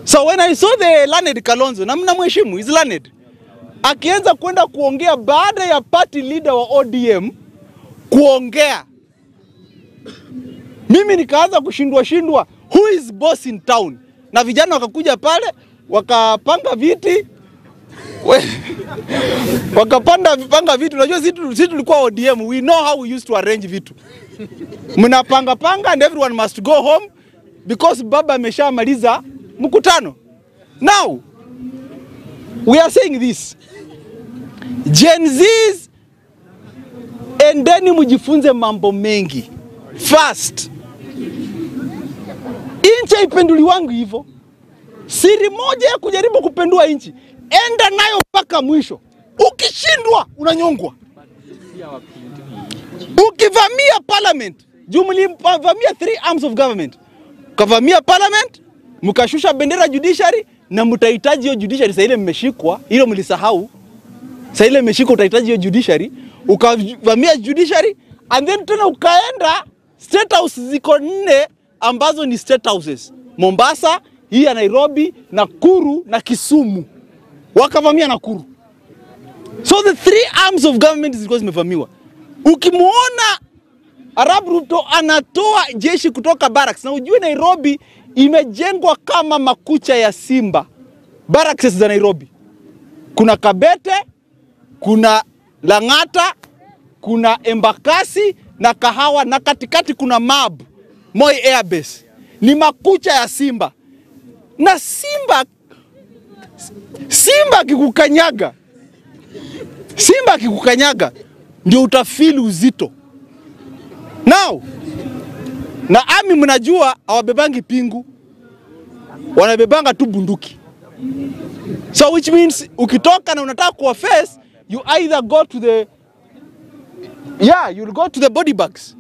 So when I saw the learned Kalonzo, na mnamheshimu, is learned, akianza kwenda kuongea baada ya party leader wa ODM kuongea, mimi nikaanza kushindwa shindwa, who is boss in town? Na vijana wakakuja pale wakapanga viti we- wakapanda panga vitu. Unajua sisi tu- sisi tulikuwa ODM, we know how we used to arrange vitu. Mnapanga panga and everyone must go home because baba ameshamaliza mkutano. Now we are saying this, Gen Zs, endeni mjifunze mambo mengi fast. Inchi haipenduliwangi hivyo. Siri moja ya kujaribu kupendua nchi, enda nayo mpaka mwisho. Ukishindwa unanyongwa. Ukivamia parliament, juu mlivamia three arms of government, ukavamia parliament, mkashusha bendera judiciary, na mtahitaji hiyo judiciary. Saa ile mmeshikwa, hilo mlisahau. Saa ile mmeshikwa, utahitaji hiyo judiciary, ukavamia judiciary and then tena ukaenda state house ziko nne ambazo ni state houses Mombasa, hii ya Nairobi, Nakuru na Kisumu, wakavamia Nakuru. So the three arms of government zilikuwa zimevamiwa. Ukimwona Arab Ruto anatoa jeshi kutoka barracks, na ujue Nairobi imejengwa kama makucha ya simba. Barracks za Nairobi kuna Kabete, kuna Lang'ata, kuna Embakasi na Kahawa, na katikati kuna Mab Moi Air Base. Ni makucha ya simba, na simba simba akikukanyaga simba akikukanyaga ndio utafili uzito. Now na ami, mnajua hawabebangi pingu, wanabebanga tu bunduki. So which means ukitoka na unataka kuwa face, you either go to the yeah, you'll go to the body bags